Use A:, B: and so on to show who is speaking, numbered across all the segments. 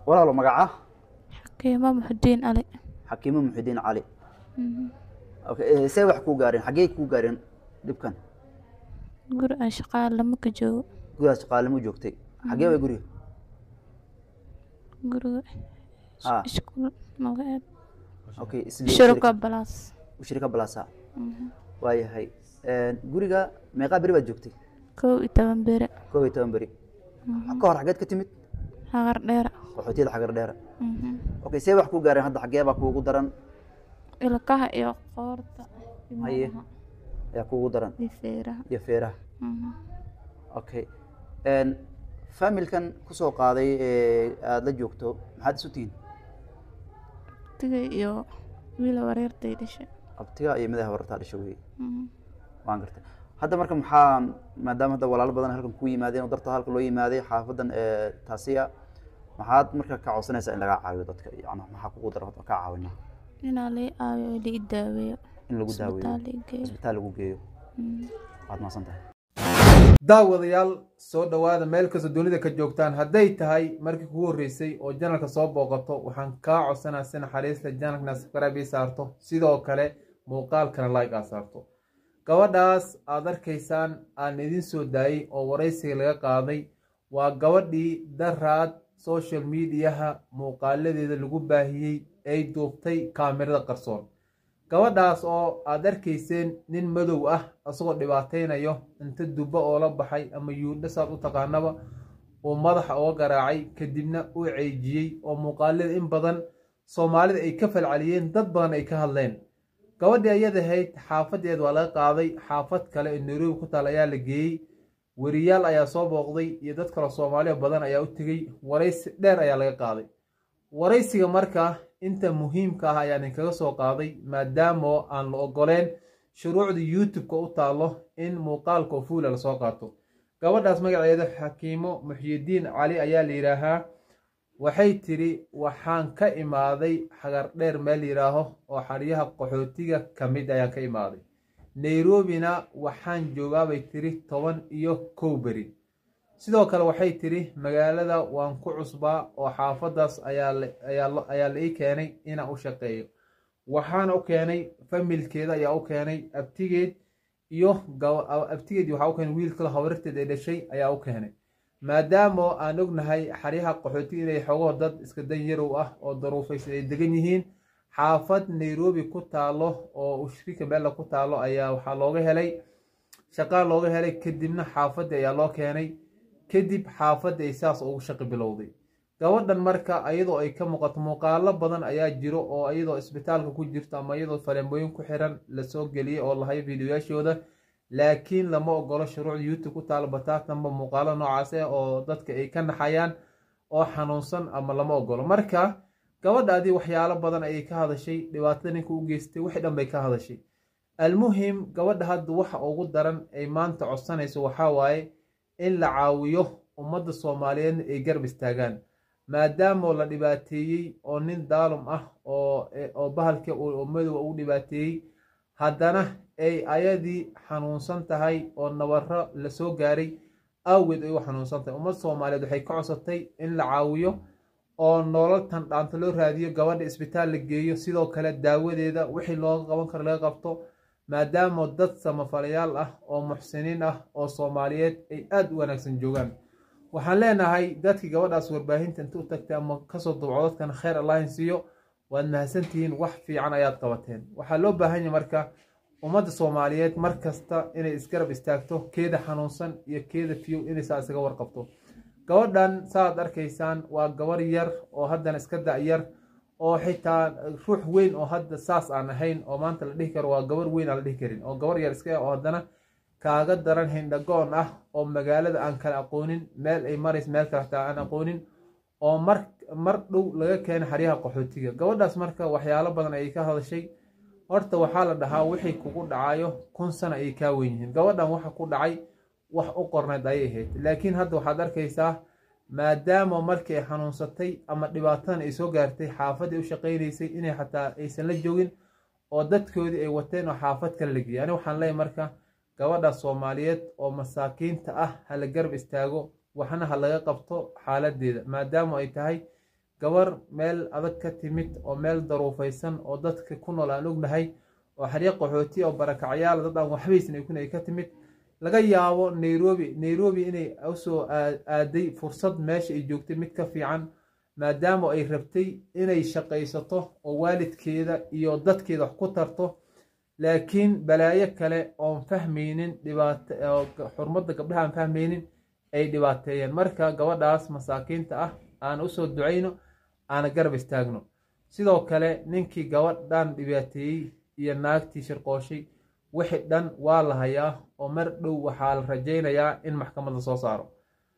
A: walaalo magaca
B: xakiimo muxudiin ali
A: xakiimo muxidiin cali
B: Mhm.
A: okay eh, see wax kuu gaareen xaggee kuu gaareen dhibkan
B: guri aan shaqaale lama ka joogo
A: gurigaas shaqaalimo joogtay xaggee way guriga
B: guriga
A: Ah.
B: iskuul magaceed
A: okay isli-
B: shuruka balaas
A: shirika balasa
B: Mhm.
A: waayahay guriga meeqaa beri baad joogtay
B: kow iyo toban bere
A: koob iyo toban beri ka hor xaggeed ka timid
B: hagar dheera
A: qaxootiyada xagar dheera
B: Mhm.
A: okay see wax kuu gaareen hadda xaggee baa kuugu daran
B: ilkaha iyo qoorta iyo
A: Haye.
B: madaxa
A: ayaa kuugu daran
B: iyo feeraha
A: iyo feeraha
B: Mhm.
A: okay familkan kusoo qaaday ee aada la joogto maxaad isu tihiin
B: tiga iyo wiila wareertay dhashay
A: abtiga iyo madaxa warartaa dhasho wey
B: Mhm.
A: waan gartay hadda marka maxaa maadaama hadda walaalo badan halkan ku yimaadeen oo darta halka loo yimaaday xaafadan ee taasiya maxaad marka ka codsanaysaa in lagaa caawiyo dadka yani maxaa kugu dara ka caawina
B: inaa lii aawiyo oo lii daaweeyo
A: in lagu daaweeyo
B: isbitaal lii geeyo
A: isbitaal lagu geeyo
B: Mhm.
A: waad mahadsan tahay
C: daawadayaal soo dhowaada meel kastoo dunida ka joogtaan hadday tahay markii kugu horreysay oo janalka soo booqato waxaan kaa codsanaa si naxariista janalkana subscribe ii saarto sidoo kale muuqaalkana like aa saarto gabadhaas aad arkaysaan aan idin soo daayey oo waraysiga laga qaaday waa gabadhii daraad social mediaha muuqaaladeeda lagu baahiyey ay duubtay kaamirada qarsoon gabadhaas oo aad arkayseen nin madow ah isagoo dhibaataynayo inta dubbo oo la baxay ama yuundho saad u taqaanaba uu madaxa uga garaacay kadibna u ceejiyey oo muuqaalada in badan soomaalida ay ka falceliyeen dad badan ay ka hadleen gabadhii ayada ahayd xaafadeed waa laga qaaday xaafad kale ee nairobi ku taal ayaa la geeyey weriyaal ayaa soo booqday iyo dad kale soomaaliya badan ayaa u tegey waraysi dheer ayaa laga qaaday waraysiga marka inta muhiimka ah ayaan idinkaga soo qaaday maadaama aan la ogoleen shuruucda youtube-ka u taalo in muuqaalka oo fuula lasoo qaato gabadhaas magaceeda xakiimo muxyidiin cali ayaa la yidhaahaa waxay tidhi waxaan ka imaaday xagar dheer meel yidhaaho oo xadhyaha qaxootiga ka mid ayaan ka imaaday nairobina waxaan joogaabay tidhi toban iyo kow beri sidoo kale waxay tidhi magaalada waan ku cusbaa oo xaafadaas ayaa la- ayaa la- ayaa la ii keenay inaan u shaqeeyo waxaana u keenay familkeeda ayaa u keenay abtigeed iyo gaba- a- abtigeed waxaa u keenay wiilkala habarteed ay dhashay ayaa u keenay maadaama aan ognahay xaryaha qaxootiga inay xogoo dad iska dan yarow ah oo daruufaysan ay degan yihiin xaafad nairobi ku taalo oo ushirika meella ku taalo ayaa waxaa looga helay shaqaa looga helay kadibna xaafadii ayaa loo keenay kadib xaafadda ay saas ugu shaqi bilowday gabadhan marka iyadoo ay ka muuqato muuqaalo badan ayaa jiro oo iyadoo isbitaalka ku jirto ama iyadoo faleembooyin ku xiran lasoo geliyey oo lahayo fiidiyoyaashooda laakiin lama ogolo shuruucda youtube ku taalo bataatanba muuqaalo noocaas ah oo dadka ay ka naxayaan oo xanuunsan ama lama ogolo marka gabadhaadii waxyaalo badan ayay ka hadashay dhibaatada ninka u geystay wixii dhan bay ka hadashay almuhim gabadha hadda waxa ugu daran ay maanta codsanayso waxaa waaye in la caawiyo ummadda soomaaliyeedna ay garab istaagaan maadaama la dhibaateeyey oo nin daalum ah oo oo bahalka oo madowa u dhibaateeyey haddana ay ayadii xanuunsan tahay oo nabaro lasoo gaaray awgeed ay u xanuunsan tahay ummadda soomaaliyeed waxay ka codsatay in la caawiyo oo nolol tan dhaanta loo raadiyo gabadha isbitaal la geeyo sidoo kale daawadeeda wixii looga qaban karo laga qabto maadaama dad samafalayaal ah oo muxsiniin ah oo soomaaliyeed ay aada u wanaagsan joogaan waxaan leenahay dadkii gabadhaas warbaahinta inta u tagtay ama kasoo dubco dadkan kheyr allahin siiyo waad mahadsantihiin wax fiican ayaad qabateen waxaa loo baahan yahay marka ummadda soomaaliyeed mar kasta inay isgarab istaagto keeda xanuunsan iyo keeda fiyow inay saa isaga warqabto gabadhan saaad arkaysaan waa gabar yar oo haddana iska da-yar oo xitaa ruux weyn oo hadda saas aan ahayn oo maanta la dhihi karo waa gabar weyn aan la dhihi karin oo gabar yar iska oo haddana kaaga daran hindhagoon ah oo magaalada aan kala aqoonin meel ay marays meel kale hataa aan aqoonin oo mar mar dhow laga keenay xaryaha qaxootiga gabadhaas marka waxyaalo badan ayay ka hadashay horta waxaa la dhahaa wixii kugu dhacayo kun sano ayay kaa weyn yihiin gabadhan waxa ku dhacay wax u qorneed ayay ahayd laakiin hadda waxaad arkaysaa maadaama markii ay xanuunsatay ama dhibaatadan ay soo gaartay xaafaddii u shaqaynaysay inay xataa aysan la joogin oo dadkoodii ay wateen oo xaafad kale la geeyay ani waxaan leeyahay marka gabadha soomaaliyeed oo masaakiinta ah ha la garab istaago waxna ha laga qabto xaaladeeda maadaama ay tahay gabar meel adag ka timid oo meel daruufaysan oo dadka ku nool aan ognahay oo xarya qaxooti oo barakacyaal dad aan waxbaysan ay kun ay ka timid laga yaabo nairobi nairobi inay usoo aaday fursad meesha ay joogtay mid ka fiican maadaama ay rabtay inay shaqaysato oo waalidkeeda iyo dadkeeda wax ku tarto laakiin balaayo kale oon fahmaynin dhibaato xurmadda gabdhaha aan fahmaynin ay dhibaateeyeen marka gabadhaas masaakiinta ah aan usoo ducayno aana garab istaagno sidoo kale ninkii gabadhan dhibaateeyey iyo naagtii shirqooshay wixii dhan waa la hayaa oo mar dhow waxaa la rajaynayaa in maxkamadda soo saaro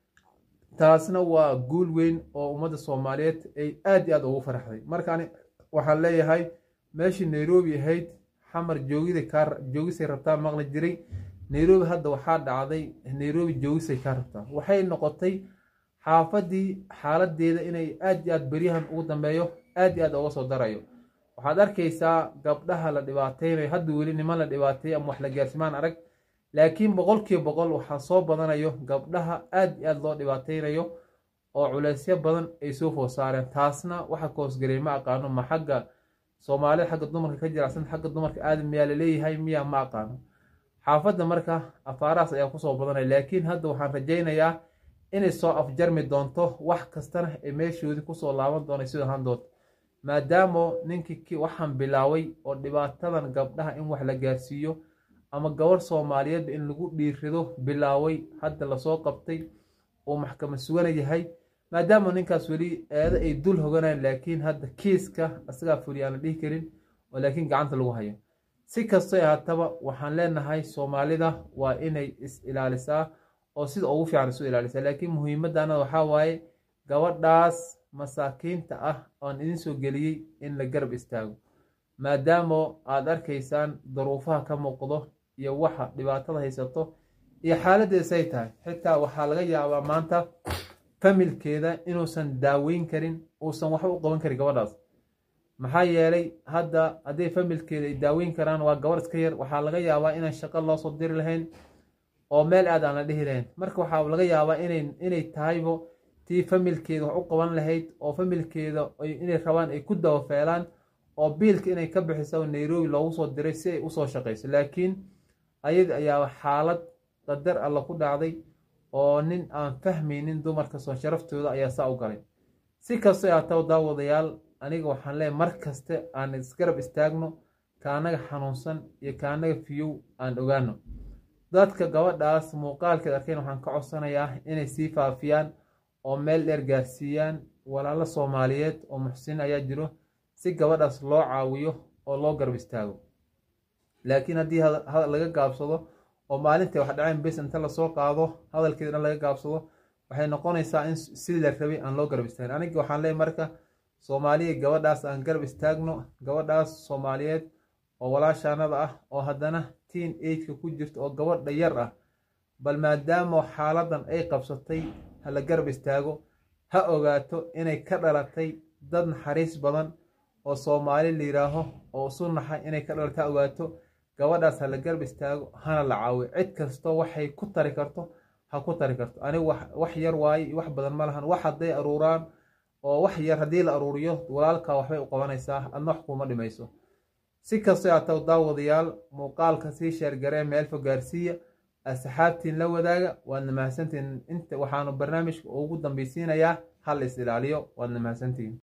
C: taasna waa guul weyn oo ummadda soomaaliyeed ay aad iyo aad ugu faraxday markaan waxaan leeyahay meeshii nairobi ahayd xamar joogida kaa joogisay rabtaa maqli jiray nairobi hadda waxaa dhacday nairobi joogisay kaa rabtaa waxay noqotay xaafadii xaaladeeda inay aad iyo aad beryahan ugu dambeeyo aad iyo aad uga soo darayo waxaad arkaysaa gabdhaha la dhibaateynayo hadda weli niman la dhibaateeyo ama wax la gaarsimaan arag laakiin boqolkiiba boqol waxaa soo badanayo gabdhaha aad iyo aad loo dhibaateynayo oo culeysyo badan ay soo food saareen taasna waxa koosgarey ma aqaano ma xagga soomaalida xagga dumarka ka jiracsan xagga dumarka aadam miyaa laleeyahay miyaa ma aqaano xaafadda marka afaarahaas ayaa kusoo badanaya laakiin hadda waxaan rajaynayaa inay soo afjarmi doonto wax kastana ay meeshoodii kusoo laaban doona sida handood maadaama ninkii waxaan bilaaway oo dhibaatadan gabdhaha in wax la gaarsiiyo ama gabarh soomaaliyeedba in lagu dhiirido bilaaway hadda lasoo qabtay uu maxkamad sugana yahay maadaama ninkaas weli eedo ay dul hoganayaan laakiin hadda kiiska isagaa fuli aan la dhihi karin oo laakiin gacanta lagu hayo si kastoy ahaataba waxaan leenahay soomaalida waa inay is ilaalisaa oo sida ugu fiican isu ilaalisaa laakiin muhiimadana waxaa waaye gabadhaas masaakiinta ah oon idin soo geliyey in la garab istaago maadaama aad arkaysaan daruufaha ka muuqdo iyo waxa dhibaatada haysato iyo xaaladdeeda say tahay xitaa waxaa laga yaabaa maanta familkeeda inuusan daaweyn karin uusan waxba u qaban karin gabadhaas maxaa yeelay hadda hadday familkeeda ay daaweyn karaan waa gabadh iska yar waxaa laga yaabaa inaan shaqo loo soo diri lahayn oo meel aad aan la dhihi lahayn marka waxaa laga yaabaa inay tahaybo tii familkeeda wax u qaban lahayd oo familkeeda inay rabaan ay ku dawafeelaan oo biilka inay ka bixiso nairobi loogu soo diray si ay usoo shaqayso laakiin ayada ayaa xaalad qadar alla ku dhacday oo nin aan fahmaynin dumarka soo sharaftooda ayaa saa u galay si kastoo aataw daawadayaal aniga waxaan leeyahay mar kaste aan isgarab istaagno kaanaga xanuunsan iyo kaanaga fiyow aan ogaano dadka gabadhaas muuqaalkeed arkayn waxaan ka codsanayaa inay sii faafiyaan oo meel dheer gaarsiiyaan walaalo soomaaliyeed oo muxsiniin ayaa jiro si gabadhaas loo caawiyo oo loo garab istaago laakiin haddii laga gaabsado oo maalintai wax dhaceen bes inta lasoo qaado hadalkeeda dhan laga gaabsado waxay noqonaysaa in sidii la rabay aan loo garab istaagin aniga waxaan leeyahy marka soomaaliya gabadhaas aan garab istaagno gabadhaas soomaaliyeed oo walaashaanada ah oo haddana tiin ageka ku jirto oo gabadha yar ah bal maadaama xaaladan ay qabsatay ha la garab istaago ha ogaato inay ka dhalatay dad naxariis badan oo soomaali la yidhaaho oo isu naxay inay ka dhalatay ha ogaato gabadhaas ha la garab istaago hana la caawiyo cid kastoo waxay ku tari karto ha ku tari karto anigu wax yar waaye iyo wax badan ma lahan wax hadday aruuraan oo wax yar haddii la aruuriyo walaalkaa waxbay u qabanaysaa adna wax kuuma dhimayso si kastoo aataw daawadayaal muuqaalka sii sheergaree meel fog gaarsiiya asxaabtiin la wadaaga waadna mahadsantihin inta waxaanu barnaamijka ugu dambaysiinayaa hal is ilaaliyo waadna mahadsantihin